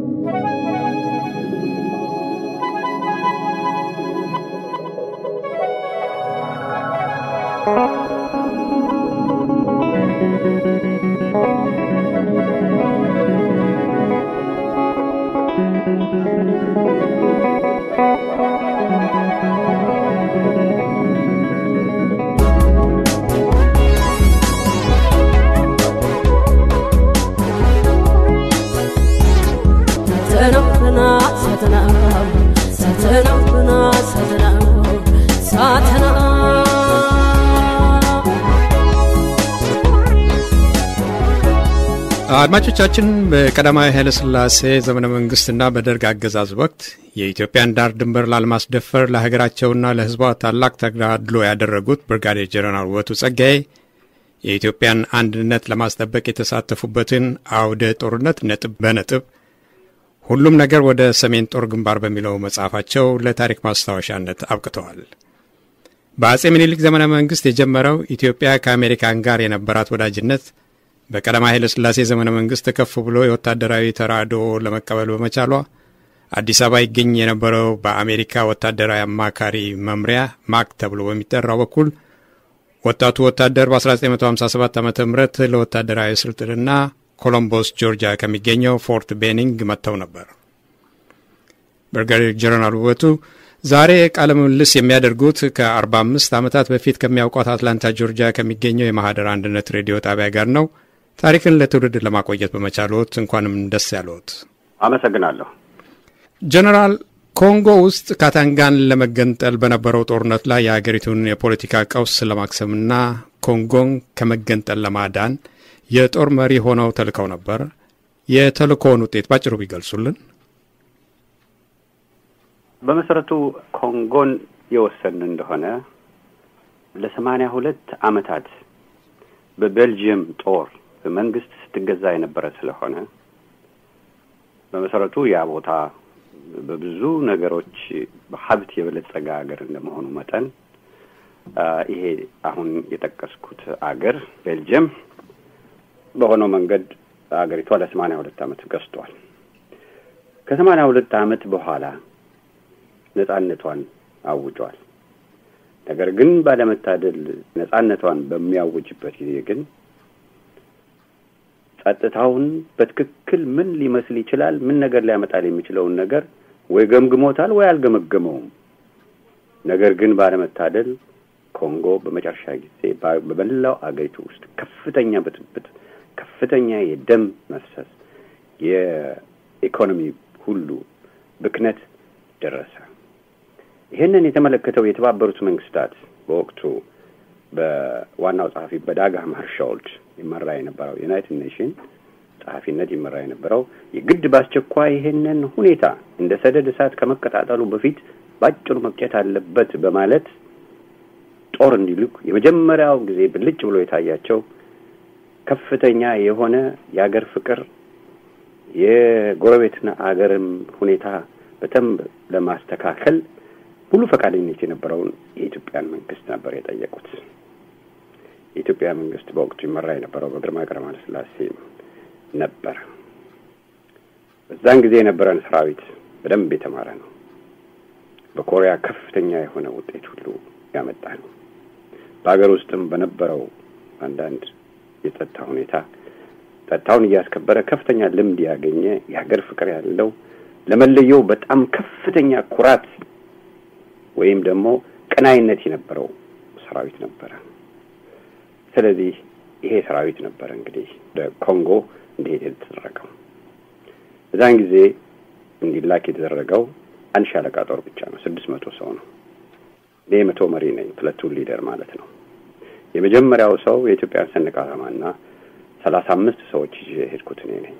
አድማጮቻችን በቀዳማዊ ኃይለሥላሴ ዘመነ መንግስትና በደርግ አገዛዝ ወቅት የኢትዮጵያን ዳር ድንበር ላለማስደፈር ለሀገራቸውና ለሕዝቧ ታላቅ ተጋድሎ ያደረጉት ብርጋዴር ጀነራል ውበቱ ጸጋዬ የኢትዮጵያን አንድነት ለማስጠበቅ የተሳተፉበትን አውደ ጦርነት ነጥብ በነጥብ ሁሉም ነገር ወደ ሰሜን ጦር ግንባር በሚለው መጽሐፋቸው ለታሪክ ማስታወሻነት አብቅተዋል። በአጼ ምኒልክ ዘመነ መንግስት የጀመረው ኢትዮጵያ ከአሜሪካን ጋር የነበራት ወዳጅነት በቀዳማዊ ኃይለ ሥላሴ ዘመነ መንግስት ከፍ ብሎ የወታደራዊ ተራድኦ ለመቀበል በመቻሏ አዲስ አበባ ይገኝ የነበረው በአሜሪካ ወታደራዊ አማካሪ መምሪያ ማክ ተብሎ በሚጠራው በኩል ወጣቱ ወታደር በ1957 ዓ ም ለወታደራዊ ስልጥንና ኮሎምቦስ ጆርጂያ ከሚገኘው ፎርት ቤኒንግ መጥተው ነበር። ብርጋዴር ጀነራል ውበቱ ዛሬ ቃለ ምልልስ የሚያደርጉት ከ45 ዓመታት በፊት ከሚያውቋት አትላንታ ጆርጂያ ከሚገኘው የማህደር አንድነት ሬዲዮ ጣቢያ ጋር ነው። ታሪክን ለትውልድ ለማቆየት በመቻልዎት እንኳንም ደስ ያለዎት። አመሰግናለሁ። ጀነራል ኮንጎ ውስጥ ካታንጋን ለመገንጠል በነበረው ጦርነት ላይ የሀገሪቱን የፖለቲካ ቀውስ ለማክሰምና ኮንጎን ከመገንጠል ለማዳን የጦር መሪ ሆነው ተልከው ነበር። የተልእኮውን ውጤት ባጭሩ ቢገልጹልን። በመሰረቱ ኮንጎን የወሰን እንደሆነ ለሰማንያ ሁለት ዓመታት በቤልጅየም ጦር መንግስት ስትገዛ የነበረ ስለሆነ በመሰረቱ ያ ቦታ በብዙ ነገሮች በሀብት የበለጸገ ሀገር እንደመሆኑ መጠን ይሄ አሁን የጠቀስኩት አገር ቤልጅየም በሆነው መንገድ አገሪቷ ለሰማንያ ሁለት ዓመት ገዝቷል። ከሰማንያ ሁለት ዓመት በኋላ ነጻነቷን አውጇል። ነገር ግን ባለመታደል ነጻነቷን በሚያውጅበት ጊዜ ግን ጸጥታውን በትክክል ምን ሊመስል ይችላል፣ ምን ነገር ሊያመጣል የሚችለውን ነገር ወይ ገምግሞታል ወይ አልገመገመውም። ነገር ግን ባለመታደል ኮንጎ በመጨረሻ ጊዜ በመላው አገሪቱ ውስጥ ከፍተኛ ብጥብጥ፣ ከፍተኛ የደም መፍሰስ፣ የኢኮኖሚ ሁሉ ብክነት ደረሰ። ይህንን የተመለከተው የተባበሩት መንግስታት በወቅቱ በዋናው ጸሐፊ በዳግ ሃማርሾልድ ይመራ የነበረው ዩናይትድ ኔሽን ጸሐፊነት ይመራ የነበረው የግድ በአስቸኳይ ይሄንን ሁኔታ እንደ ሰደድ እሳት ከመቀጣጠሉ በፊት ባጭሩ መቅጨት አለበት በማለት ጦር እንዲልኩ የመጀመሪያው ጊዜ ብልጭ ብሎ የታያቸው ከፍተኛ የሆነ የአገር ፍቅር የጎረቤትና አገርም ሁኔታ በደንብ ለማስተካከል ሙሉ ፈቃደኝነት የነበረውን የኢትዮጵያን መንግስት ነበር የጠየቁት። የኢትዮጵያ መንግስት በወቅቱ ይመራ የነበረው በግርማዊ ቀዳማዊ ኃይለ ሥላሴ ነበር። በዛን ጊዜ የነበረን ሰራዊት በደንብ የተማረ ነው። በኮሪያ ከፍተኛ የሆነ ውጤት ሁሉ ያመጣ ነው። በሀገር ውስጥም በነበረው አንዳንድ የጸጥታ ሁኔታ ጸጥታውን እያስከበረ ከፍተኛ ልምድ ያገኘ የሀገር ፍቅር ያለው ለመለየው በጣም ከፍተኛ ኩራት ወይም ደግሞ ቀናይነት የነበረው ሰራዊት ነበረ። ስለዚህ ይሄ ሰራዊት ነበረ እንግዲህ ወደ ኮንጎ እንዲሄድ የተደረገው። በዛን ጊዜ እንዲላክ የተደረገው አንድ ሻለቃ ጦር ብቻ ነው። ስድስት መቶ ሰው ነው። እኔ መቶ መሪ ነኝ፣ ፕለቱን ሊደር ማለት ነው። የመጀመሪያው ሰው የኢትዮጵያን ሰንደቅ ዓላማና ሰላሳ አምስት ሰዎች ይዤ የሄድኩት እኔ ነኝ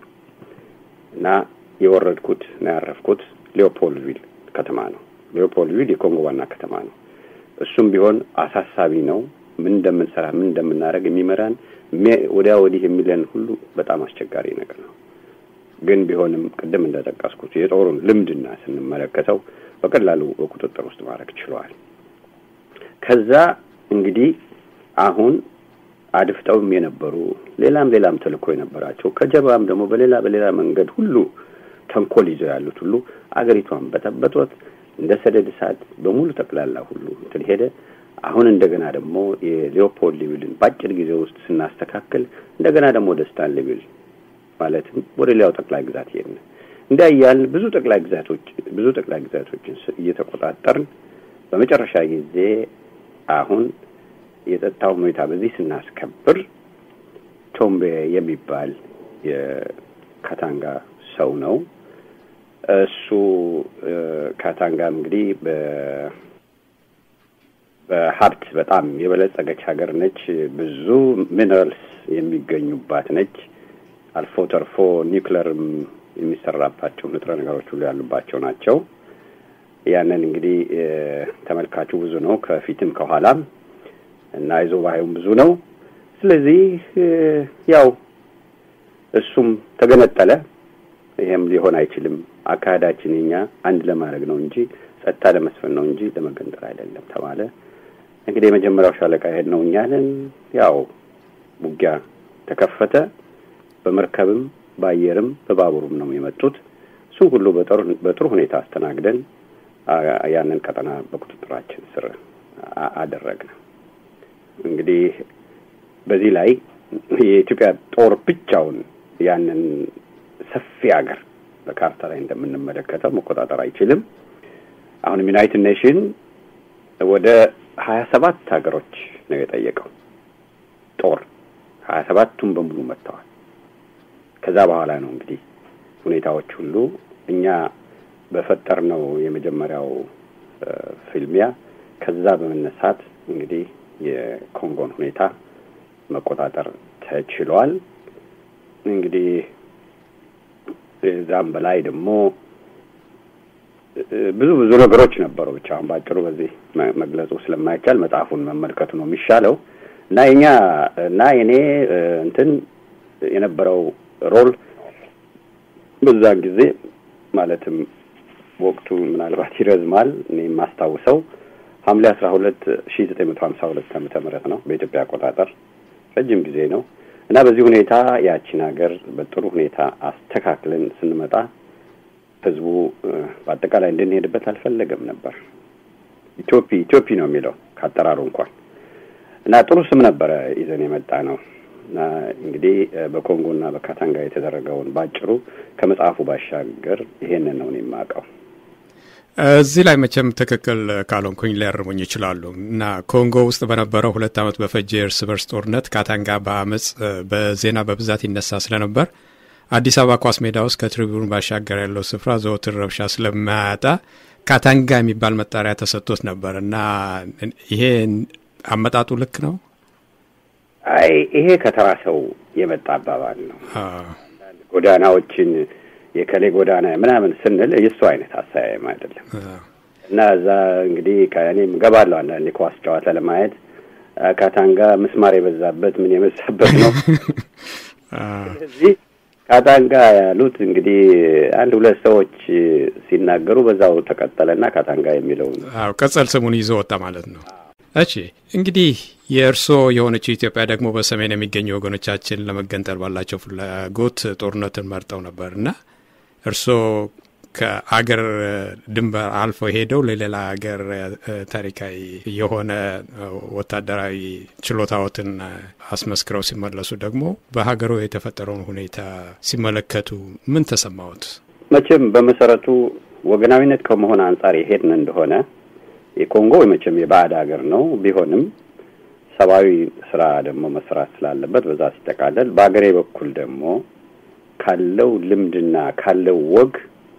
እና የወረድኩት እና ያረፍኩት ሊዮፖልቪል ከተማ ነው። ሊዮፖልቪል የኮንጎ ዋና ከተማ ነው። እሱም ቢሆን አሳሳቢ ነው። ምን እንደምንሰራ ምን እንደምናደርግ የሚመራን ወዲያ ወዲህ የሚለን ሁሉ በጣም አስቸጋሪ ነገር ነው። ግን ቢሆንም ቅድም እንደጠቀስኩት የጦሩን ልምድና ስንመለከተው በቀላሉ በቁጥጥር ውስጥ ማድረግ ችለዋል። ከዛ እንግዲህ አሁን አድፍጠውም የነበሩ ሌላም ሌላም ተልእኮ የነበራቸው ከጀርባም ደግሞ በሌላ በሌላ መንገድ ሁሉ ተንኮል ይዘው ያሉት ሁሉ አገሪቷን በጠበጧት። እንደ ሰደድ እሳት በሙሉ ጠቅላላ ሁሉ እንትን ሄደ። አሁን እንደገና ደግሞ የሊዮፖልድ ሌቪልን በአጭር ጊዜ ውስጥ ስናስተካክል እንደገና ደግሞ ወደ ስታንሊ ቪል ማለትም ወደ ሌላው ጠቅላይ ግዛት ሄድን። እንዲያ እያልን ብዙ ጠቅላይ ግዛቶች ብዙ ጠቅላይ ግዛቶችን እየተቆጣጠርን በመጨረሻ ጊዜ አሁን የጸጥታው ሁኔታ በዚህ ስናስከብር ቶምቤ የሚባል የካታንጋ ሰው ነው። እሱ ካታንጋም እንግዲህ በሀብት በጣም የበለጸገች ሀገር ነች። ብዙ ሚነራልስ የሚገኙባት ነች። አልፎ ተርፎ ኒውክለርም የሚሰራባቸው ንጥረ ነገሮች ሁሉ ያሉባቸው ናቸው። ያንን እንግዲህ ተመልካቹ ብዙ ነው፣ ከፊትም ከኋላም እና አይዞባዩም ብዙ ነው። ስለዚህ ያው እሱም ተገነጠለ። ይሄም ሊሆን አይችልም፣ አካሄዳችን የኛ አንድ ለማድረግ ነው እንጂ ጸጥታ ለመስፈን ነው እንጂ ለመገንጠል አይደለም ተባለ። እንግዲህ የመጀመሪያው ሻለቃ ሄድ ነው እኛንን ያው ውጊያ ተከፈተ። በመርከብም በአየርም በባቡሩም ነው የመጡት። እሱም ሁሉ በጥሩ ሁኔታ አስተናግደን ያንን ቀጠና በቁጥጥራችን ስር አደረግን። እንግዲህ በዚህ ላይ የኢትዮጵያ ጦር ብቻውን ያንን ሰፊ ሀገር በካርታ ላይ እንደምንመለከተው መቆጣጠር አይችልም። አሁንም ዩናይትድ ኔሽን ወደ ሀያ ሰባት ሀገሮች ነው የጠየቀው ጦር ሀያ ሰባቱም በሙሉ መጥተዋል። ከዛ በኋላ ነው እንግዲህ ሁኔታዎች ሁሉ እኛ በፈጠርነው የመጀመሪያው ፍልሚያ ከዛ በመነሳት እንግዲህ የኮንጎን ሁኔታ መቆጣጠር ተችሏል። እንግዲህ እዛም በላይ ደግሞ ብዙ ብዙ ነገሮች ነበሩ። ብቻ አሁን ባጭሩ በዚህ መግለጹ ስለማይቻል መጽሐፉን መመልከቱ ነው የሚሻለው እና የኛ እና የኔ እንትን የነበረው ሮል በዛን ጊዜ ማለትም ወቅቱ ምናልባት ይረዝማል። እኔ የማስታውሰው ሐምሌ አስራ ሁለት ሺ ዘጠኝ መቶ ሀምሳ ሁለት ዓመተ ምህረት ነው በኢትዮጵያ አቆጣጠር ረጅም ጊዜ ነው እና በዚህ ሁኔታ ያቺን ሀገር በጥሩ ሁኔታ አስተካክለን ስንመጣ ህዝቡ በአጠቃላይ እንድንሄድበት አልፈለገም ነበር። ኢትዮፒ ኢትዮፒ ነው የሚለው ካጠራሩ እንኳን እና ጥሩ ስም ነበረ ይዘን የመጣ ነው እና እንግዲህ በኮንጎና በካታንጋ የተደረገውን ባጭሩ ከመጽሐፉ ባሻገር ይሄንን ነው የማውቀው። እዚህ ላይ መቼም ትክክል ካልሆንኩኝ ሊያርሙኝ ይችላሉ እና ኮንጎ ውስጥ በነበረው ሁለት ዓመት በፈጀ የእርስ በርስ ጦርነት ካታንጋ በአመፅ በዜና በብዛት ይነሳ ስለነበር አዲስ አበባ ኳስ ሜዳ ውስጥ ከትሪቡን ባሻገር ያለው ስፍራ ዘወትር ረብሻ ስለማያጣ ካታንጋ የሚባል መጣሪያ ተሰጥቶት ነበር እና ይሄ አመጣጡ ልክ ነው? አይ ይሄ ከተራ ሰው የመጣ አባባል ነው። ጎዳናዎችን የከሌ ጎዳና ምናምን ስንል የእሱ አይነት አስተያየም አይደለም እና እዛ እንግዲህ ከእኔም ገባለሁ አንዳንዴ ኳስ ጨዋታ ለማየት ካታንጋ ምስማር የበዛበት ምን የበዛበት ነው። ስለዚህ ካታንጋ ያሉት እንግዲህ አንድ ሁለት ሰዎች ሲናገሩ በዛው ተቀጠለና ካታንጋ የሚለውን ቅጽል ስሙን ይዞ ወጣ ማለት ነው። እሺ እንግዲህ የእርስዎ የሆነችው ኢትዮጵያ ደግሞ በሰሜን የሚገኙ ወገኖቻችን ለመገንጠል ባላቸው ፍላጎት ጦርነትን መርጠው ነበር እና እርስዎ ከአገር ድንበር አልፈው ሄደው ለሌላ ሀገር ታሪካዊ የሆነ ወታደራዊ ችሎታዎትን አስመስክረው ሲመለሱ ደግሞ በሀገሩ የተፈጠረውን ሁኔታ ሲመለከቱ ምን ተሰማዎት? መቼም በመሰረቱ ወገናዊነት ከመሆን አንጻር የሄድን እንደሆነ የኮንጎ መቼም የባዕድ ሀገር ነው። ቢሆንም ሰብአዊ ስራ ደግሞ መስራት ስላለበት በዛ ሲጠቃለል፣ በሀገሬ በኩል ደግሞ ካለው ልምድና ካለው ወግ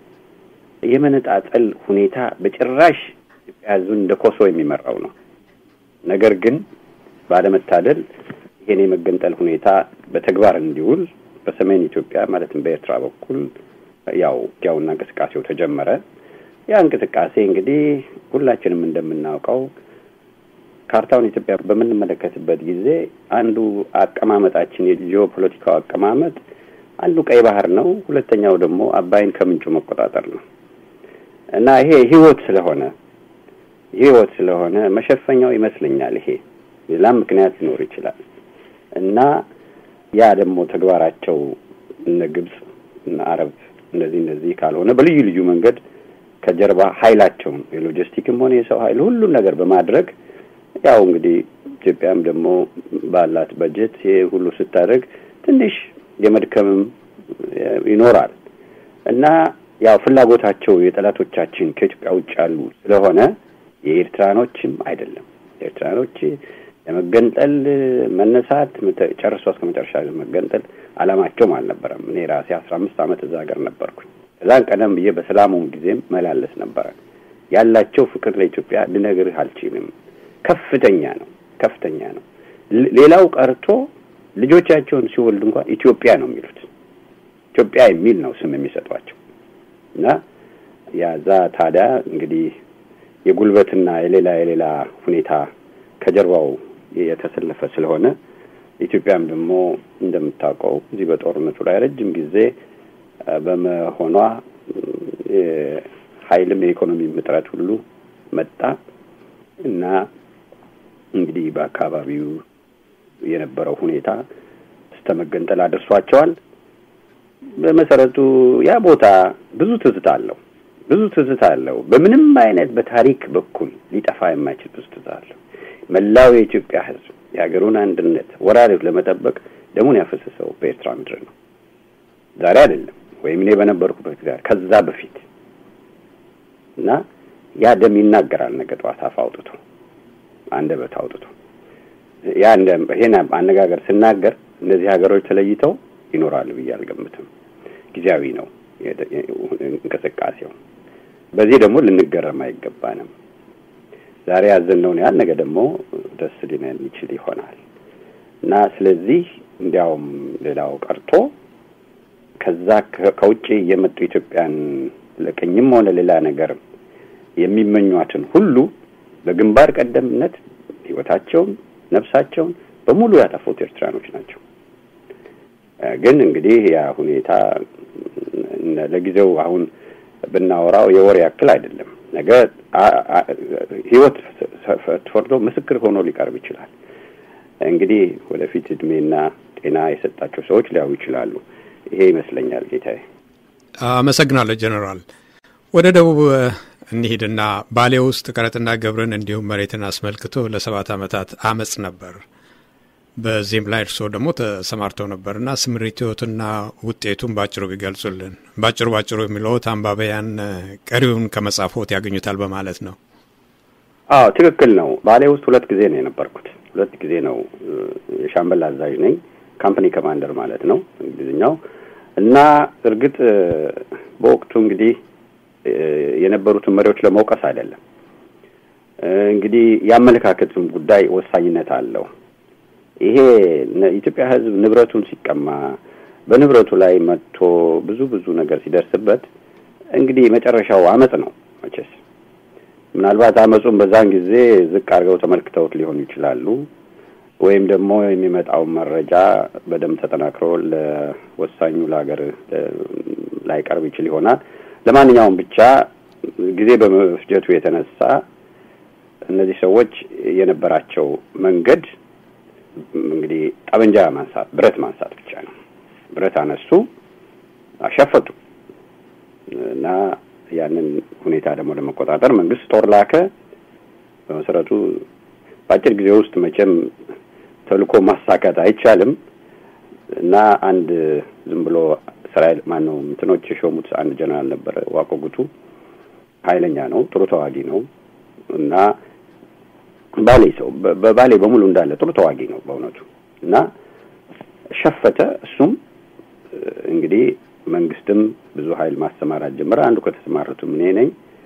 የመነጣጠል ሁኔታ በጭራሽ ኢትዮጵያ ሕዝብን እንደ ኮሶ የሚመራው ነው። ነገር ግን ባለመታደል ይሄን የመገንጠል ሁኔታ በተግባር እንዲውል በሰሜን ኢትዮጵያ ማለትም በኤርትራ በኩል ያው ውጊያውና እንቅስቃሴው ተጀመረ። ያ እንቅስቃሴ እንግዲህ ሁላችንም እንደምናውቀው ካርታውን ኢትዮጵያ በምንመለከትበት ጊዜ አንዱ አቀማመጣችን የጂኦፖለቲካው አቀማመጥ አንዱ ቀይ ባህር ነው፣ ሁለተኛው ደግሞ አባይን ከምንጩ መቆጣጠር ነው እና ይሄ ህይወት ስለሆነ ህይወት ስለሆነ መሸፈኛው ይመስለኛል። ይሄ ሌላም ምክንያት ሊኖር ይችላል እና ያ ደግሞ ተግባራቸው እነ ግብጽ እነ አረብ እንደዚህ እንደዚህ ካልሆነ በልዩ ልዩ መንገድ ከጀርባ ኃይላቸውን የሎጂስቲክም ሆነ የሰው ኃይል ሁሉን ነገር በማድረግ ያው እንግዲህ ኢትዮጵያም ደግሞ ባላት በጀት ይሄ ሁሉ ስታደርግ ትንሽ የመድከምም ይኖራል እና ያው ፍላጎታቸው የጠላቶቻችን ከኢትዮጵያ ውጭ ያሉ ስለሆነ የኤርትራኖችም አይደለም። ኤርትራኖች ለመገንጠል መነሳት ጨርሶ እስከ መጨረሻ መገንጠል አላማቸውም አልነበረም። እኔ ራሴ አስራ አምስት ዓመት እዛ ሀገር ነበርኩኝ። ከዛን ቀደም ብዬ በሰላሙ ጊዜም መላለስ ነበረ። ያላቸው ፍቅር ለኢትዮጵያ ልነግርህ አልችልም። ከፍተኛ ነው፣ ከፍተኛ ነው። ሌላው ቀርቶ ልጆቻቸውን ሲወልድ እንኳን ኢትዮጵያ ነው የሚሉት። ኢትዮጵያ የሚል ነው ስም የሚሰጧቸው እና ያዛ ታዲያ እንግዲህ የጉልበትና የሌላ የሌላ ሁኔታ ከጀርባው የተሰለፈ ስለሆነ ኢትዮጵያም ደግሞ እንደምታውቀው እዚህ በጦርነቱ ላይ ረጅም ጊዜ በመሆኗ ኃይልም የኢኮኖሚ እጥረት ሁሉ መጣ እና እንግዲህ በአካባቢው የነበረው ሁኔታ እስከ መገንጠል አድርሷቸዋል። በመሰረቱ ያ ቦታ ብዙ ትዝታ አለው። ብዙ ትዝታ አለው። በምንም አይነት በታሪክ በኩል ሊጠፋ የማይችል ብዙ ትዝታ አለው። መላው የኢትዮጵያ ሕዝብ የሀገሩን አንድነት ወራሪዎች ለመጠበቅ ደሙን ያፈሰሰው በኤርትራ ምድር ነው። ዛሬ አይደለም ወይም እኔ በነበርኩበት ጋር ከዛ በፊት እና ያ ደም ይናገራል። ነገ ጠዋት አፍ አውጥቶ አንደበት አውጥቶ ያ እንደ ይሄን አነጋገር ስናገር እነዚህ ሀገሮች ተለይተው ይኖራሉ ብዬ አልገምትም። ጊዜያዊ ነው እንቅስቃሴው። በዚህ ደግሞ ልንገረም አይገባንም። ዛሬ ያዘንነውን ያህል ነገ ደግሞ ደስ ሊለን ይችል ይሆናል እና ስለዚህ እንዲያውም ሌላው ቀርቶ ከዛ ከውጭ የመጡ ኢትዮጵያን ለቅኝም ሆነ ሌላ ነገር የሚመኟትን ሁሉ በግንባር ቀደምነት ሕይወታቸውን ነፍሳቸውን በሙሉ ያጠፉት ኤርትራኖች ናቸው። ግን እንግዲህ ያ ሁኔታ ለጊዜው አሁን ብናወራው የወር ያክል አይደለም። ነገ ህይወት ፈርዶ ምስክር ሆኖ ሊቀርብ ይችላል። እንግዲህ ወደፊት እድሜና ጤና የሰጣቸው ሰዎች ሊያዩ ይችላሉ። ይሄ ይመስለኛል ጌታዬ። አመሰግናለሁ ጀኔራል። ወደ ደቡብ እንሂድና ባሌ ውስጥ ቀረጥና ግብርን እንዲሁም መሬትን አስመልክቶ ለሰባት ዓመታት አመፅ ነበር። በዚህም ላይ እርስዎ ደግሞ ተሰማርተው ነበርና ስምሪቶትና ውጤቱን ባጭሩ ቢገልጹልን። ባጭሩ ባጭሩ የሚለዎት አንባቢያን ቀሪውን ከመጻፎት ያገኙታል በማለት ነው። አዎ ትክክል ነው። ባሌ ውስጥ ሁለት ጊዜ ነው የነበርኩት። ሁለት ጊዜ ነው። የሻምበል አዛዥ ነኝ። ካምፓኒ ኮማንደር ማለት ነው እንግሊዝኛው። እና እርግጥ በወቅቱ እንግዲህ የነበሩትን መሪዎች ለመውቀስ አይደለም። እንግዲህ የአመለካከትም ጉዳይ ወሳኝነት አለው። ይሄ የኢትዮጵያ ሕዝብ ንብረቱን ሲቀማ በንብረቱ ላይ መጥቶ ብዙ ብዙ ነገር ሲደርስበት እንግዲህ መጨረሻው አመፅ ነው። መቼስ ምናልባት አመፁን በዛን ጊዜ ዝቅ አድርገው ተመልክተውት ሊሆኑ ይችላሉ። ወይም ደግሞ የሚመጣውን መረጃ በደንብ ተጠናክሮ ለወሳኙ ለሀገር ላይቀርብ ይችል ይሆናል። ለማንኛውም ብቻ ጊዜ በመፍጀቱ የተነሳ እነዚህ ሰዎች የነበራቸው መንገድ እንግዲህ ጠመንጃ ማንሳት፣ ብረት ማንሳት ብቻ ነው። ብረት አነሱ፣ አሸፈቱ እና ያንን ሁኔታ ደግሞ ለመቆጣጠር መንግስት ጦር ላከ። በመሰረቱ በአጭር ጊዜ ውስጥ መቼም ተልእኮ ማሳካት አይቻልም እና አንድ ዝም ብሎ እስራኤል ማነው እንትኖች የሾሙት አንድ ጀነራል ነበረ ዋቆ ጉቱ። ኃይለኛ ነው፣ ጥሩ ተዋጊ ነው እና ባሌ ሰው በባሌ በሙሉ እንዳለ ጥሩ ተዋጊ ነው በእውነቱ እና ሸፈተ። እሱም እንግዲህ መንግስትም ብዙ ኃይል ማሰማራት ጀመረ። አንዱ ከተሰማሩትም እኔ ነኝ።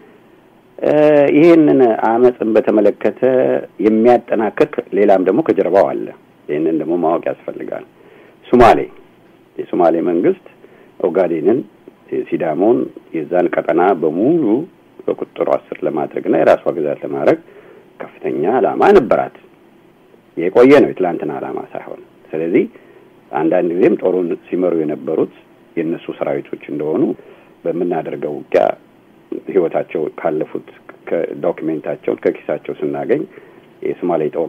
ይህንን አመፅን በተመለከተ የሚያጠናክር ሌላም ደግሞ ከጀርባው አለ። ይህንን ደግሞ ማወቅ ያስፈልጋል። ሱማሌ የሱማሌ መንግስት ኦጋዴንን፣ ሲዳሞን የዛን ቀጠና በሙሉ በቁጥጥሩ ስር ለማድረግና የራሷ ግዛት ለማድረግ ከፍተኛ ዓላማ ነበራት። የቆየ ነው፣ የትላንትና ዓላማ ሳይሆን። ስለዚህ አንዳንድ ጊዜም ጦሩን ሲመሩ የነበሩት የእነሱ ሰራዊቶች እንደሆኑ በምናደርገው ውጊያ ህይወታቸው ካለፉት ዶክሜንታቸውን ከኪሳቸው ስናገኝ የሶማሌ ጦር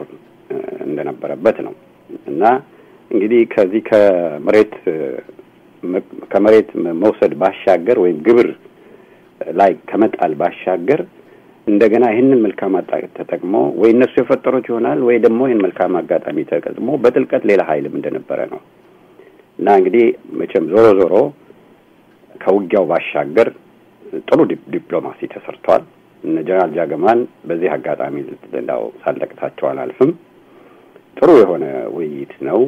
እንደነበረበት ነው እና እንግዲህ ከዚህ ከመሬት ከመሬት መውሰድ ባሻገር ወይም ግብር ላይ ከመጣል ባሻገር እንደገና ይህንን መልካም ተጠቅሞ ወይ እነሱ የፈጠሩት ይሆናል ወይ ደግሞ ይህን መልካም አጋጣሚ ተጠቅሞ በጥልቀት ሌላ ኃይልም እንደነበረ ነው እና እንግዲህ መቼም ዞሮ ዞሮ ከውጊያው ባሻገር ጥሩ ዲፕሎማሲ ተሰርቷል። እነ ጀነራል ጃገማን በዚህ አጋጣሚ እንዳው ሳለቅታቸው አላልፍም። ጥሩ የሆነ ውይይት ነው።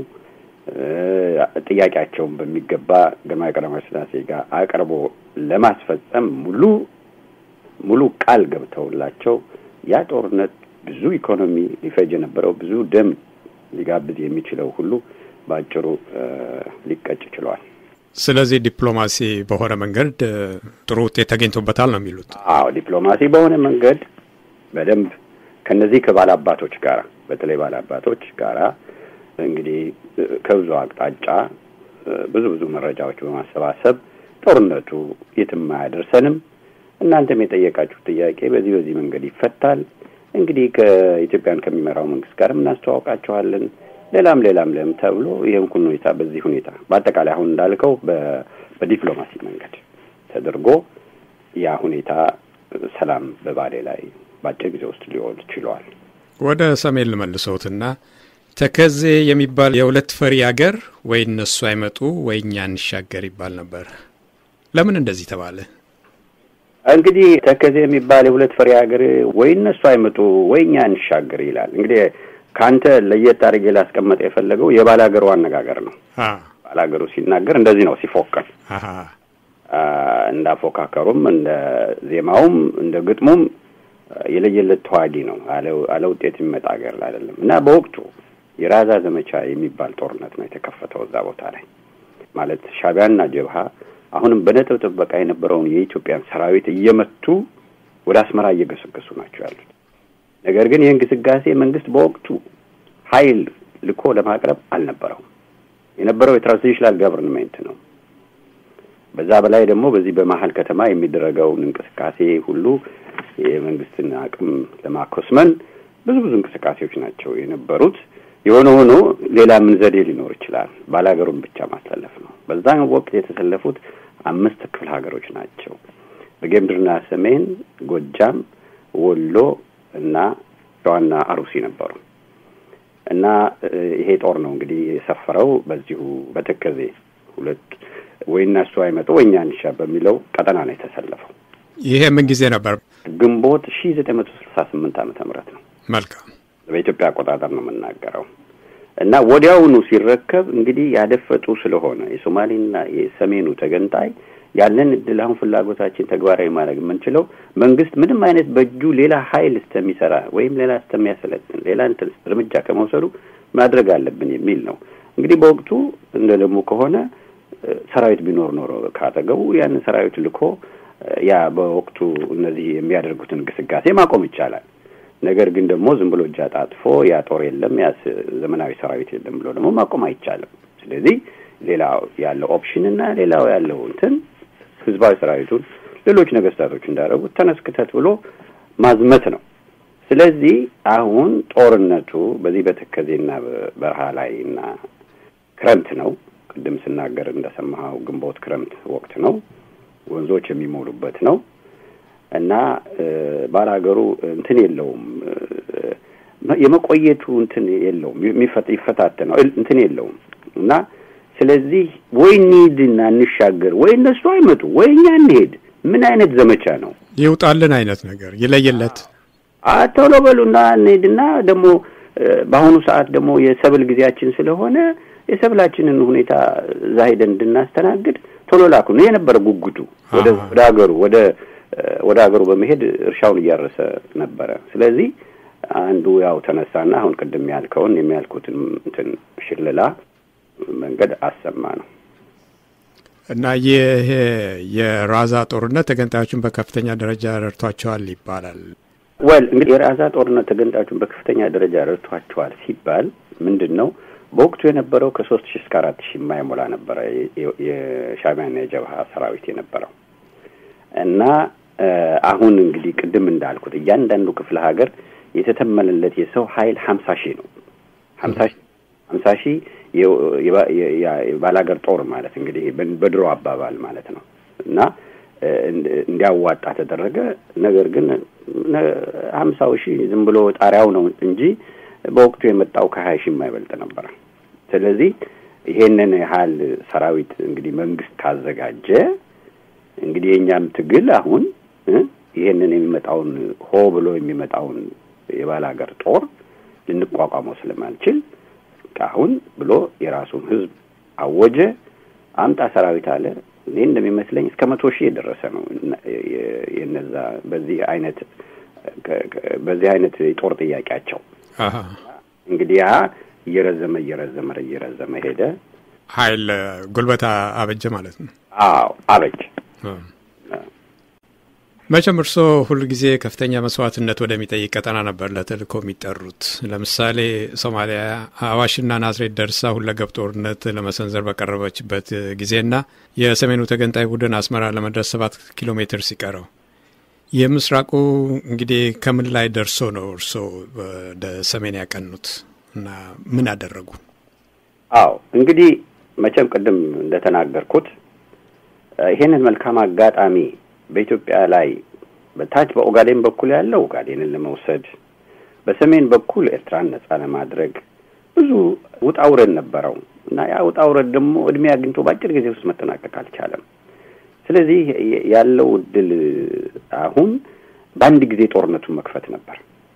ጥያቄያቸውን በሚገባ ግርማዊ ቀዳማዊ ሥላሴ ጋር አቅርቦ ለማስፈጸም ሙሉ ሙሉ ቃል ገብተውላቸው ያ ጦርነት ብዙ ኢኮኖሚ ሊፈጅ የነበረው ብዙ ደም ሊጋብዝ የሚችለው ሁሉ በአጭሩ ሊቀጭ ችሏል። ስለዚህ ዲፕሎማሲ በሆነ መንገድ ጥሩ ውጤት ተገኝቶበታል ነው የሚሉት? አዎ ዲፕሎማሲ በሆነ መንገድ በደንብ ከነዚህ ከባላባቶች ጋር በተለይ ባላባቶች ጋራ እንግዲህ ከብዙ አቅጣጫ ብዙ ብዙ መረጃዎች በማሰባሰብ ጦርነቱ የትም አያደርሰንም፣ እናንተም የጠየቃችሁ ጥያቄ በዚህ በዚህ መንገድ ይፈታል፣ እንግዲህ ከኢትዮጵያን ከሚመራው መንግስት ጋርም እናስተዋውቃችኋለን ሌላም ሌላም ለም ተብሎ ይህን ሁኔታ በዚህ ሁኔታ በአጠቃላይ አሁን እንዳልከው በዲፕሎማሲ መንገድ ተደርጎ ያ ሁኔታ ሰላም በባሌ ላይ በአጭር ጊዜ ውስጥ ሊሆን ችሏል። ወደ ሰሜን ልመልሰውትና ተከዜ የሚባል የሁለት ፈሪ አገር ወይ እነሱ አይመጡ ወይ እኛ እንሻገር ይባል ነበር። ለምን እንደዚህ ተባለ? እንግዲህ ተከዜ የሚባል የሁለት ፈሪ ሀገር ወይ እነሱ አይመጡ ወይ እኛ እንሻገር ይላል። እንግዲህ ከአንተ ለየት አድርጌ ላስቀመጠ የፈለገው የባላገሩ አነጋገር ነው። ባላገሩ ሲናገር እንደዚህ ነው ሲፎክር፣ እንዳፎካከሩም እንደ ዜማውም እንደ ግጥሙም የለየለት ተዋጊ ነው። አለ ውጤት የሚመጣ ሀገር አይደለም እና በወቅቱ የራዛ ዘመቻ የሚባል ጦርነት ነው የተከፈተው እዛ ቦታ ላይ ማለት ሻዕቢያና ጀብሃ አሁንም በነጥብ ጥበቃ የነበረውን የኢትዮጵያን ሰራዊት እየመቱ ወደ አስመራ እየገሰገሱ ናቸው ያሉት። ነገር ግን ይህን ግስጋሴ መንግስት በወቅቱ ኃይል ልኮ ለማቅረብ አልነበረውም። የነበረው የትራንዚሽናል ገቨርንሜንት ነው። በዛ በላይ ደግሞ በዚህ በመሀል ከተማ የሚደረገውን እንቅስቃሴ ሁሉ የመንግስትን አቅም ለማኮስመን ብዙ ብዙ እንቅስቃሴዎች ናቸው የነበሩት። የሆነ ሆኖ ሌላ ምን ዘዴ ሊኖር ይችላል? ባላገሩን ብቻ ማሰለፍ ነው። በዛን ወቅት የተሰለፉት አምስት ክፍለ ሀገሮች ናቸው። በጌምድርና ሰሜን፣ ጎጃም፣ ወሎ እና ሸዋና አሩሲ ነበሩ እና ይሄ ጦር ነው እንግዲህ የሰፈረው በዚሁ በተከዜ ሁለት ወይና እሱ አይመጡ ወይኛ እንሻ በሚለው ቀጠና ነው የተሰለፈው። ይሄ ምን ጊዜ ነበር? ግንቦት ሺ ዘጠኝ መቶ ስልሳ ስምንት ዓመተ ምህረት ነው። መልካም በኢትዮጵያ አቆጣጠር ነው የምናገረው እና ወዲያውኑ ሲረከብ እንግዲህ ያደፈጡ ስለሆነ የሶማሌና የሰሜኑ ተገንጣይ ያለን እድል አሁን ፍላጎታችን ተግባራዊ ማድረግ የምንችለው መንግስት ምንም አይነት በእጁ ሌላ ኃይል እስከሚሰራ ወይም ሌላ እስከሚያሰለጥን ሌላ እንትን እርምጃ ከመውሰዱ ማድረግ አለብን የሚል ነው። እንግዲህ በወቅቱ እንደ ደግሞ ከሆነ ሰራዊት ቢኖር ኖሮ ካጠገቡ ያንን ሰራዊት ልኮ ያ በወቅቱ እነዚህ የሚያደርጉትን ግስጋሴ ማቆም ይቻላል። ነገር ግን ደግሞ ዝም ብሎ እጅ አጣጥፎ ያ ጦር የለም ያ ዘመናዊ ሰራዊት የለም ብሎ ደግሞ ማቆም አይቻልም። ስለዚህ ሌላው ያለው ኦፕሽን እና ሌላው ያለው እንትን ህዝባዊ ሰራዊቱን ሌሎች ነገስታቶች እንዳደረጉት ተነስክተት ብሎ ማዝመት ነው። ስለዚህ አሁን ጦርነቱ በዚህ በተከዜና በረሃ ላይ እና ክረምት ነው። ቅድም ስናገር እንደሰማኸው ግንቦት ክረምት ወቅት ነው። ወንዞች የሚሞሉበት ነው እና ባላገሩ እንትን የለውም የመቆየቱ እንትን የለውም ይፈታተነው እንትን የለውም እና ስለዚህ ወይ እንሂድና እንሻገር ወይ እነሱ አይመጡ ወይ እኛ እንሄድ ምን አይነት ዘመቻ ነው ይውጣልን አይነት ነገር ይለየለት ቶሎ በሉና እንሄድና ደግሞ በአሁኑ ሰዓት ደግሞ የሰብል ጊዜያችን ስለሆነ የሰብላችንን ሁኔታ እዛ ሄደን እንድናስተናግድ ቶሎ ላኩ ነው የነበረ ጉጉቱ ወደ ወደ ሀገሩ ወደ ወደ ሀገሩ በመሄድ እርሻውን እያረሰ ነበረ። ስለዚህ አንዱ ያው ተነሳና አሁን ቅድም ያልከውን የሚያልኩትን እንትን ሽልላ መንገድ አሰማ ነው እና ይሄ የራዛ ጦርነት ተገንጣዮችን በከፍተኛ ደረጃ ረድቷቸዋል ይባላል። ወል እንግዲህ የራዛ ጦርነት ተገንጣዮችን በከፍተኛ ደረጃ ረድቷቸዋል ሲባል ምንድን ነው? በወቅቱ የነበረው ከሶስት ሺህ እስከ አራት ሺህ የማይሞላ ነበረ የሻዕቢያና የጀብሃ ሰራዊት የነበረው እና አሁን እንግዲህ ቅድም እንዳልኩት እያንዳንዱ ክፍለ ሀገር የተተመነለት የሰው ኃይል ሀምሳ ሺህ ነው። ሀምሳ ሺህ ሀምሳ ሺህ የባላገር ጦር ማለት እንግዲህ በድሮ አባባል ማለት ነው እና እንዲያዋጣ ተደረገ። ነገር ግን ሀምሳው ሺህ ዝም ብሎ ጣሪያው ነው እንጂ በወቅቱ የመጣው ከሀያ ሺህ የማይበልጥ ነበረ። ስለዚህ ይሄንን ያህል ሰራዊት እንግዲህ መንግስት ካዘጋጀ እንግዲህ የእኛም ትግል አሁን ይሄንን የሚመጣውን ሆ ብሎ የሚመጣውን የባላገር ጦር ልንቋቋመው ስለማንችል አሁን ብሎ የራሱን ህዝብ አወጀ። አምጣ ሰራዊት አለ። እኔ እንደሚመስለኝ እስከ መቶ ሺህ የደረሰ ነው። የነዛ በዚህ አይነት በዚህ አይነት የጦር ጥያቄያቸው እንግዲህ ያ እየረዘመ እየረዘመ እየረዘመ ሄደ። ኃይል ጉልበታ አበጀ ማለት ነው። አዎ አበጀ። መቼም እርስዎ ሁል ጊዜ ከፍተኛ መስዋዕትነት ወደሚጠይቅ ቀጠና ነበር ለተልእኮ የሚጠሩት። ለምሳሌ ሶማሊያ አዋሽና ናዝሬት ደርሳ ሁለገብ ጦርነት ለመሰንዘር በቀረበችበት ጊዜና የሰሜኑ ተገንጣይ ቡድን አስመራ ለመድረስ ሰባት ኪሎ ሜትር ሲቀረው የምስራቁ እንግዲህ ከምን ላይ ደርሶ ነው እርስዎ ወደ ሰሜን ያቀኑት እና ምን አደረጉ? አዎ እንግዲህ መቼም ቅድም እንደተናገርኩት ይሄንን መልካም አጋጣሚ በኢትዮጵያ ላይ በታች በኦጋዴን በኩል ያለው ኦጋዴንን ለመውሰድ በሰሜን በኩል ኤርትራን ነጻ ለማድረግ ብዙ ውጣ ውረድ ነበረው እና ያ ውጣ ውረድ ደግሞ እድሜ አግኝቶ በአጭር ጊዜ ውስጥ መጠናቀቅ አልቻለም። ስለዚህ ያለው እድል አሁን በአንድ ጊዜ ጦርነቱን መክፈት ነበር።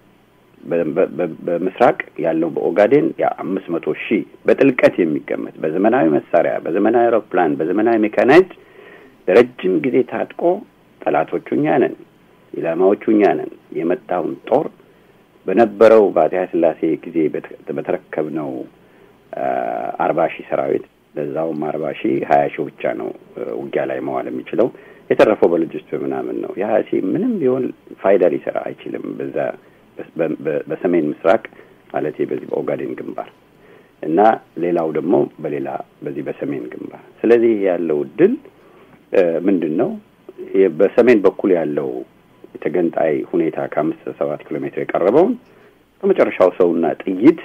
በምስራቅ ያለው በኦጋዴን የአምስት መቶ ሺህ በጥልቀት የሚገመት በዘመናዊ መሳሪያ፣ በዘመናዊ አውሮፕላን፣ በዘመናዊ ሜካናይዝድ ለረጅም ጊዜ ታጥቆ ጠላቶቹ እኛ ነን፣ ኢላማዎቹ እኛ ነን። የመጣውን ጦር በነበረው በአፄ ኃይለ ሥላሴ ጊዜ በተረከብነው አርባ ሺህ ሰራዊት ለዛውም አርባ ሺህ ሀያ ሺህ ብቻ ነው ውጊያ ላይ መዋል የሚችለው። የተረፈው በሎጂስት ምናምን ነው። የሀያ ሺህ ምንም ቢሆን ፋይዳ ሊሰራ አይችልም። በዛ በሰሜን ምስራቅ ማለት በዚህ በኦጋዴን ግንባር እና ሌላው ደግሞ በሌላ በዚህ በሰሜን ግንባር። ስለዚህ ያለው ድል ምንድን ነው? በሰሜን በኩል ያለው የተገንጣይ ሁኔታ ከአምስት ሰባት ኪሎ ሜትር የቀረበውን ከመጨረሻው ሰውና ጥይት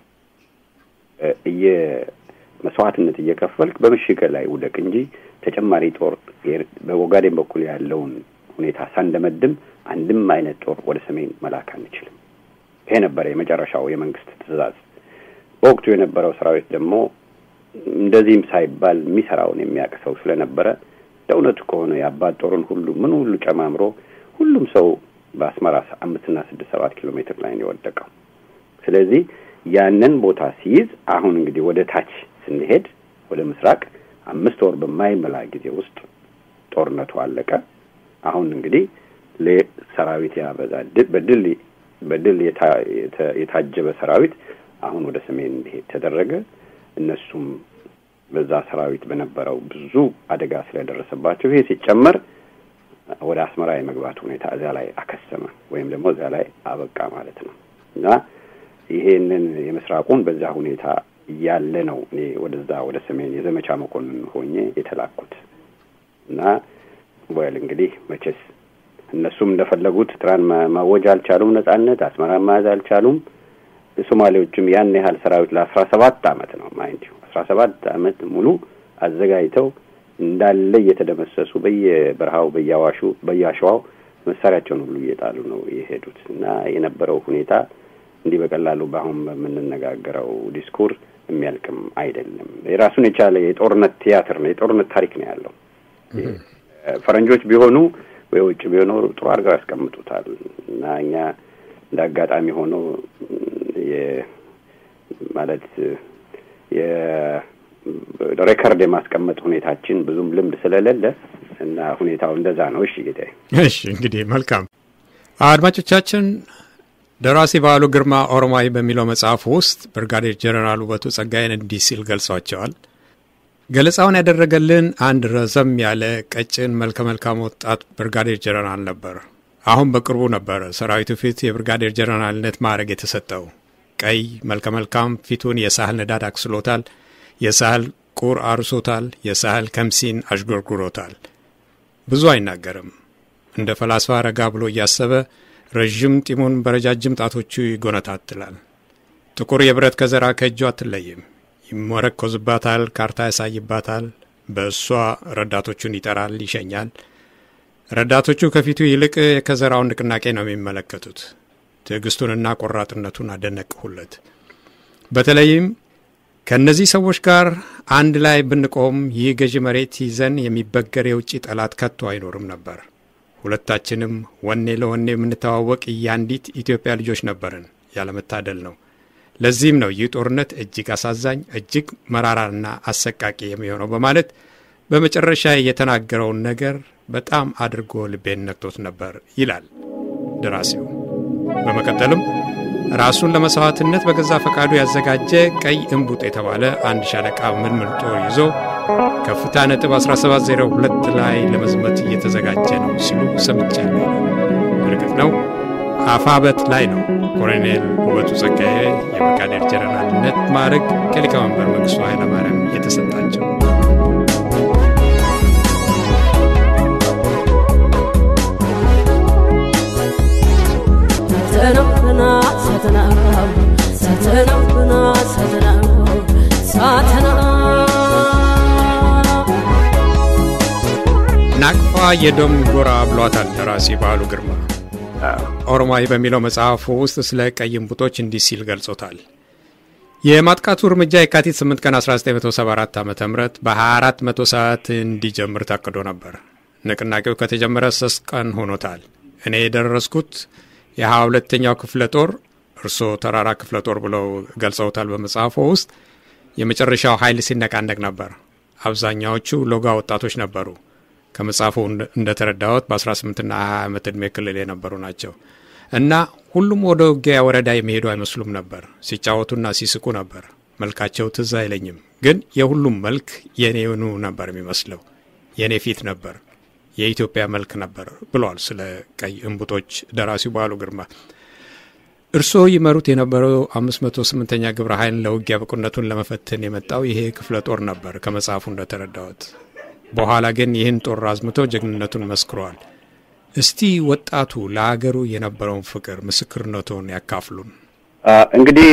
መስዋዕትነት እየከፈልክ በምሽግ ላይ ውደቅ እንጂ ተጨማሪ ጦር በኦጋዴን በኩል ያለውን ሁኔታ ሳንደመድም አንድም አይነት ጦር ወደ ሰሜን መላክ አንችልም። ይሄ ነበረ የመጨረሻው የመንግስት ትዕዛዝ። በወቅቱ የነበረው ሰራዊት ደግሞ እንደዚህም ሳይባል የሚሰራውን የሚያውቅ ሰው ስለነበረ ለእውነቱ ከሆነ የአባት ጦርን ሁሉ ምን ሁሉ ጨማምሮ ሁሉም ሰው በአስመራ አምስትና ስድስት ሰባት ኪሎ ሜትር ላይ ነው የወደቀው። ስለዚህ ያንን ቦታ ሲይዝ አሁን እንግዲህ ወደ ታች ስንሄድ ወደ ምስራቅ አምስት ወር በማይመላ ጊዜ ውስጥ ጦርነቱ አለቀ። አሁን እንግዲህ ሰራዊት ያበዛ በድል በድል የታጀበ ሰራዊት አሁን ወደ ሰሜን እንዲሄድ ተደረገ። እነሱም በዛ ሰራዊት በነበረው ብዙ አደጋ ስለደረሰባቸው ይሄ ሲጨመር ወደ አስመራ የመግባት ሁኔታ እዚያ ላይ አከሰመ ወይም ደግሞ እዚያ ላይ አበቃ ማለት ነው እና ይሄንን የምስራቁን በዛ ሁኔታ እያለ ነው እኔ ወደዛ ወደ ሰሜን የዘመቻ መኮንን ሆኜ የተላኩት እና ወል እንግዲህ መቼስ እነሱም እንደፈለጉት ኤርትራን ማወጅ አልቻሉም፣ ነጻነት አስመራን መያዝ አልቻሉም። ሶማሌዎችም ያን ያህል ሰራዊት ለአስራ ሰባት አመት ነው ማይንድ አስራ ሰባት አመት ሙሉ አዘጋጅተው እንዳለ እየተደመሰሱ በየበረሃው በየአዋሹ በየአሸዋው መሳሪያቸውን ሁሉ እየጣሉ ነው የሄዱት እና የነበረው ሁኔታ እንዲህ በቀላሉ በአሁን በምንነጋገረው ዲስኩር የሚያልቅም አይደለም። የራሱን የቻለ የጦርነት ቲያትር ነው፣ የጦርነት ታሪክ ነው ያለው። ፈረንጆች ቢሆኑ ወይ ውጭ ቢሆኑ ጥሩ አድርገው ያስቀምጡታል እና እኛ እንደ አጋጣሚ ሆኖ ማለት ሬከርድ የማስቀመጥ ሁኔታችን ብዙም ልምድ ስለሌለ እና ሁኔታው እንደዛ ነው። እሺ ጌታዬ። እሺ እንግዲህ መልካም አድማጮቻችን ደራሲ በዓሉ ግርማ ኦሮማይ በሚለው መጽሐፍ ውስጥ ብርጋዴር ጀነራል ውበቱ ጸጋዬን እንዲህ ሲል ገልጿቸዋል። ገለጻውን ያደረገልን አንድ ረዘም ያለ ቀጭን መልከ መልካም ወጣት ብርጋዴር ጀነራል ነበር። አሁን በቅርቡ ነበር ሰራዊቱ ፊት የብርጋዴር ጀነራልነት ማዕረግ የተሰጠው። ቀይ መልከ መልካም ፊቱን የሳህል ንዳድ አክስሎታል። የሳህል ቁር አርሶታል። የሳህል ከምሲን አዥጎርጉሮታል። ብዙ አይናገርም። እንደ ፈላስፋ ረጋ ብሎ እያሰበ ረዥም ጢሙን በረጃጅም ጣቶቹ ይጎነታትላል። ጥቁር የብረት ከዘራ ከእጁ አትለይም። ይመረኮዝባታል፣ ካርታ ያሳይባታል። በእሷ ረዳቶቹን ይጠራል፣ ይሸኛል። ረዳቶቹ ከፊቱ ይልቅ የከዘራውን ንቅናቄ ነው የሚመለከቱት። ትዕግስቱንና ቆራጥነቱን አደነቅሁለት። በተለይም ከእነዚህ ሰዎች ጋር አንድ ላይ ብንቆም ይህ ገዢ መሬት ይዘን የሚበገር የውጭ ጠላት ከቶ አይኖርም ነበር። ሁለታችንም ወኔ ለወኔ የምንተዋወቅ የአንዲት ኢትዮጵያ ልጆች ነበርን። ያለመታደል ነው። ለዚህም ነው ይህ ጦርነት እጅግ አሳዛኝ፣ እጅግ መራራና አሰቃቂ የሚሆነው በማለት በመጨረሻ የተናገረውን ነገር በጣም አድርጎ ልቤን ነክቶት ነበር ይላል ደራሲው። በመቀጠልም ራሱን ለመስዋዕትነት በገዛ ፈቃዱ ያዘጋጀ ቀይ እምቡጥ የተባለ አንድ ሻለቃ ምልምል ጦር ይዞ ከፍታ ነጥብ 1702 ላይ ለመዝመት እየተዘጋጀ ነው ሲሉ ሰምቻለሁ። እርግጥ ነው አፋበት ላይ ነው ኮሎኔል ውበቱ ጸጋዬ የብርጋዴር ጀነራልነት ማዕረግ ከሊቀመንበር መንግስቱ ኃይለማርያም የተሰጣቸው። ናቅፋ የደም ጎራ ብሏታል ደራሲ በዓሉ ግርማ። ኦሮማይ በሚለው መጽሐፉ ውስጥ ስለ ቀይ እምቡጦች እንዲህ ሲል ገልጾታል። የማጥቃቱ እርምጃ የካቲት 8 ቀን 1974 ዓ ም በ24 መቶ ሰዓት እንዲጀምር ታቅዶ ነበር። ንቅናቄው ከተጀመረ ሶስት ቀን ሆኖታል። እኔ የደረስኩት የሀያ ሁለተኛው ክፍለ ጦር እርስዎ ተራራ ክፍለ ጦር ብለው ገልጸውታል በመጽሐፎ ውስጥ የመጨረሻው ኃይል ሲነቃነቅ ነበር። አብዛኛዎቹ ሎጋ ወጣቶች ነበሩ። ከመጽሐፉ እንደተረዳሁት በ18ና 20 ዓመት ዕድሜ ክልል የነበሩ ናቸው እና ሁሉም ወደ ውጊያ ወረዳ የሚሄዱ አይመስሉም ነበር። ሲጫወቱና ሲስቁ ነበር። መልካቸው ትዝ አይለኝም፣ ግን የሁሉም መልክ የኔኑ ነበር የሚመስለው። የእኔ ፊት ነበር፣ የኢትዮጵያ መልክ ነበር ብሏል ስለ ቀይ እምቡጦች ደራሲው በዓሉ ግርማ። እርስዎ ይመሩት የነበረው 508ኛ ግብረ ኃይል ለውጊያ ብቁነቱን ለመፈተን የመጣው ይሄ ክፍለ ጦር ነበር ከመጽሐፉ እንደተረዳሁት። በኋላ ግን ይህን ጦር አዝምቶ ጀግንነቱን መስክሯል። እስቲ ወጣቱ ለሀገሩ የነበረውን ፍቅር ምስክርነቱን ያካፍሉን። እንግዲህ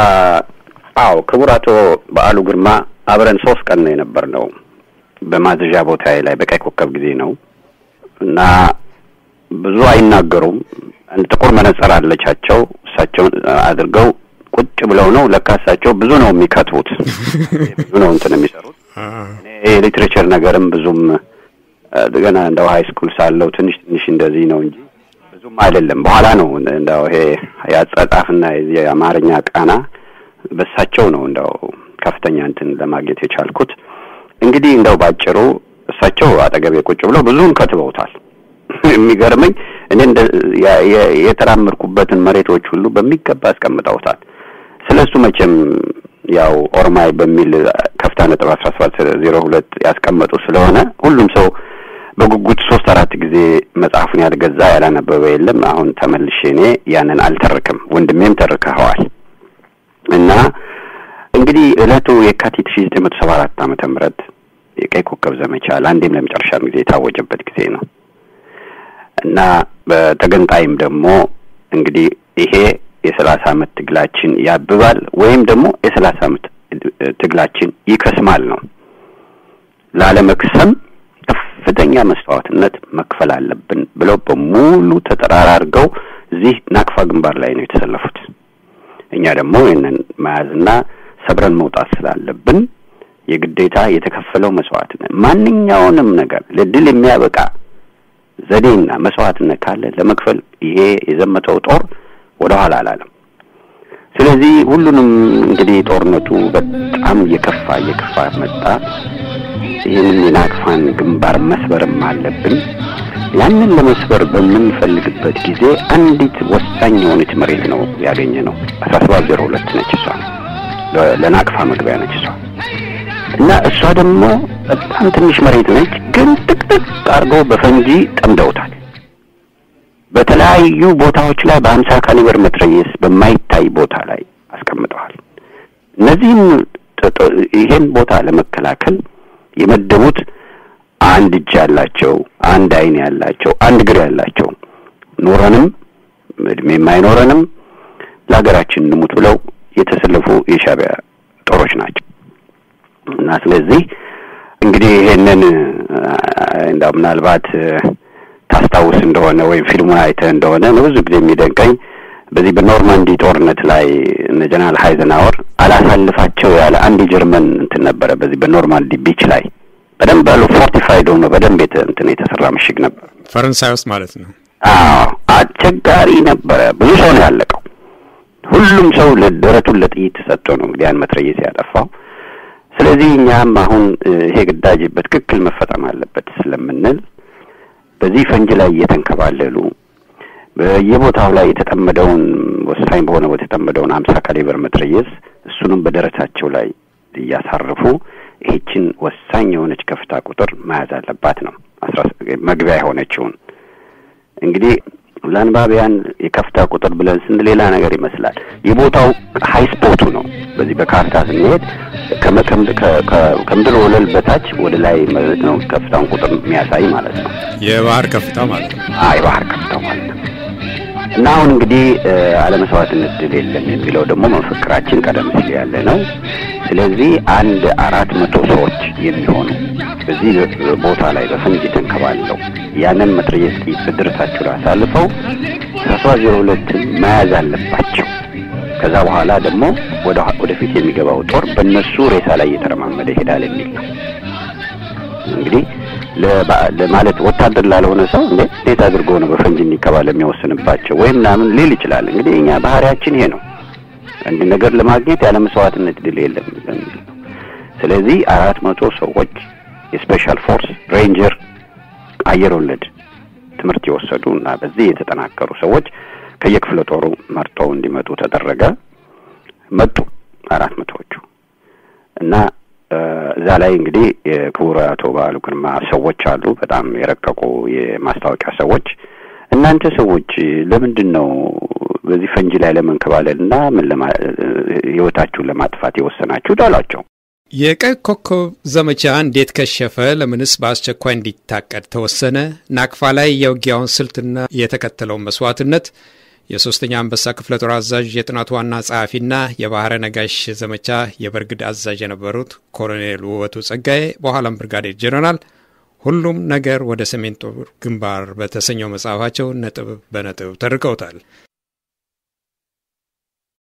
አዎ፣ ክቡር አቶ በዓሉ ግርማ አብረን ሶስት ቀን ነው የነበርነው በማዘዣ ቦታ ላይ በቀይ ኮከብ ጊዜ ነው እና ብዙ አይናገሩም። አንድ ጥቁር መነጽር አለቻቸው። እሳቸውን አድርገው ቁጭ ብለው ነው ለካ እሳቸው ብዙ ነው የሚከትቡት፣ ብዙ ነው እንትን የሚሰሩት። የሊትሬቸር ነገርም ብዙም ገና እንደው ሀይ ስኩል ሳለው ትንሽ ትንሽ እንደዚህ ነው እንጂ ብዙም አይደለም። በኋላ ነው እንደው ይሄ የአጻጻፍና የዚህ የአማርኛ ቃና በሳቸው ነው እንደው ከፍተኛ እንትን ለማግኘት የቻልኩት። እንግዲህ እንደው ባጭሩ እሳቸው አጠገቤ ቁጭ ብለው ብዙውን ከትበውታል። የሚገርመኝ እኔ እንደ የተራመድኩበትን መሬቶች ሁሉ በሚገባ አስቀምጠውታል። ስለ እሱ መቼም ያው ኦሮማይ በሚል ከፍታ ነጥብ አስራ ሰባት ዜሮ ሁለት ያስቀመጡ ስለሆነ ሁሉም ሰው በጉጉት ሶስት አራት ጊዜ መጽሐፉን ያልገዛ ያላነበበ የለም። አሁን ተመልሼ እኔ ያንን አልተርክም፣ ወንድሜም ተርከኸዋል። እና እንግዲህ ዕለቱ የካቲት ሺ ዘጠኝ መቶ ሰባ አራት ዓመተ ምህረት የቀይ ኮከብ ዘመቻ ለአንዴም ለመጨረሻም ጊዜ የታወጀበት ጊዜ ነው እና በተገንጣይም ደግሞ እንግዲህ ይሄ የሰላሳ ዓመት ትግላችን ያብባል ወይም ደግሞ የሰላሳ ዓመት ትግላችን ይከስማል ነው። ላለመክሰም ከፍተኛ መስዋዕትነት መክፈል አለብን ብለው በሙሉ ተጠራራርገው እዚህ ናቅፋ ግንባር ላይ ነው የተሰለፉት። እኛ ደግሞ ይህንን መያዝና ሰብረን መውጣት ስላለብን የግዴታ የተከፈለው መስዋዕትነት ማንኛውንም ነገር ለድል የሚያበቃ ዘዴና መስዋዕትነት ካለ ለመክፈል ይሄ የዘመተው ጦር ወደ ኋላ አላለም። ስለዚህ ሁሉንም እንግዲህ ጦርነቱ በጣም እየከፋ እየከፋ መጣ። ይህንን የናቅፋን ግንባር መስበርም አለብን። ያንን ለመስበር በምንፈልግበት ጊዜ አንዲት ወሳኝ የሆነች መሬት ነው ያገኘ ነው። አስራ ሰባት ዜሮ ሁለት ነች እሷ ለናቅፋ መግቢያ ነች እሷ እና እሷ ደግሞ በጣም ትንሽ መሬት ነች፣ ግን ጥቅጥቅ አድርገው በፈንጂ ጠምደውታል። በተለያዩ ቦታዎች ላይ በሀምሳ ካሊበር መትረየስ በማይታይ ቦታ ላይ አስቀምጠዋል። እነዚህም ይሄን ቦታ ለመከላከል የመደቡት አንድ እጅ ያላቸው፣ አንድ ዓይን ያላቸው፣ አንድ እግር ያላቸው ኖረንም እድሜም አይኖረንም ለሀገራችን እንሙት ብለው የተሰለፉ የሻዕቢያ ጦሮች ናቸው። እና ስለዚህ እንግዲህ ይሄንን እንደው ምናልባት ታስታውስ እንደሆነ ወይም ፊልሙን አይተህ እንደሆነ ብዙ ጊዜ የሚደንቀኝ በዚህ በኖርማንዲ ጦርነት ላይ እነ ጀነራል ሃይዘናወር አላሳልፋቸው ያለ አንድ የጀርመን እንትን ነበረ። በዚህ በኖርማንዲ ቢች ላይ በደንብ ያሉ ፎርቲፋይድ ሆኖ በደንብ እንትን የተሰራ ምሽግ ነበር፣ ፈረንሳይ ውስጥ ማለት ነው። አዎ አስቸጋሪ ነበረ። ብዙ ሰው ነው ያለቀው። ሁሉም ሰው ደረቱን ለጥይት ሰጥቶ ነው እንግዲህ ያን መትረየስ ያጠፋው። ስለዚህ እኛም አሁን ይሄ ግዳጅ በትክክል መፈጸም አለበት ስለምንል በዚህ ፈንጅ ላይ እየተንከባለሉ በየቦታው ላይ የተጠመደውን ወሳኝ በሆነ ቦታ የተጠመደውን አምሳ ካሊበር መትረየስ እሱንም በደረታቸው ላይ እያሳረፉ ይህችን ወሳኝ የሆነች ከፍታ ቁጥር መያዝ አለባት ነው አስራ መግቢያ የሆነችውን እንግዲህ ለአንባቢያን የከፍታ ቁጥር ብለን ስን ሌላ ነገር ይመስላል። የቦታው ሀይ ስፖቱ ነው። በዚህ በካርታ ስንሄድ ከምድር ወለል በታች ወደ ላይ ነው ከፍታውን ቁጥር የሚያሳይ ማለት ነው። የባህር ከፍታ ማለት ነው። አይ የባህር ከፍታው ማለት ነው። እና አሁን እንግዲህ አለመስዋዕትነት ድል የለም የሚለው ደግሞ መፈክራችን ቀደም ሲል ያለ ነው። ስለዚህ አንድ አራት መቶ ሰዎች የሚሆኑ በዚህ ቦታ ላይ በፈንጅ ተንከባለው ያንን መትረየስ ጥይት በደረታቸው ላይ አሳልፈው አስራ ዜሮ ሁለትን መያዝ አለባቸው። ከዛ በኋላ ደግሞ ወደ ወደፊት የሚገባው ጦር በእነሱ ሬሳ ላይ እየተረማመደ ይሄዳል የሚል ነው። እንግዲህ ለማለት ወታደር ላልሆነ ሰው እንዴ እንዴት አድርጎ ነው በፈንጅ እንዲከባል የሚወስንባቸው ወይም ምናምን ሊል ይችላል። እንግዲህ እኛ ባህሪያችን ይሄ ነው። አንድ ነገር ለማግኘት ያለ መስዋዕትነት ድል የለም በሚል ነው። ስለዚህ አራት መቶ ሰዎች የስፔሻል ፎርስ ሬንጀር አየር ወለድ ትምህርት የወሰዱ እና በዚህ የተጠናከሩ ሰዎች ከየክፍለ ጦሩ መርጠው እንዲመጡ ተደረገ። መጡ አራት መቶዎቹ እና እዛ ላይ እንግዲህ የክቡር አቶ በዓሉ ግርማ ሰዎች አሉ፣ በጣም የረቀቁ የማስታወቂያ ሰዎች። እናንተ ሰዎች ለምንድን ነው በዚህ ፈንጂ ላይ ለመንከባለል እና ምን ህይወታችሁን ለማጥፋት የወሰናችሁት አሏቸው። የቀይ ኮከብ ዘመቻ እንዴት ከሸፈ? ለምንስ በአስቸኳይ እንዲታቀድ ተወሰነ? ናቅፋ ላይ የውጊያውን ስልትና የተከተለውን መስዋዕትነት የሶስተኛ አንበሳ ክፍለ ጦር አዛዥ የጥናቱ ዋና ጸሐፊና የባህረ ነጋሽ ዘመቻ የበርግድ አዛዥ የነበሩት ኮሎኔል ውበቱ ጸጋዬ በኋላም ብርጋዴር ጄኔራል ሁሉም ነገር ወደ ሰሜን ጦር ግንባር በተሰኘው መጽሐፋቸው ነጥብ በነጥብ ተርከውታል።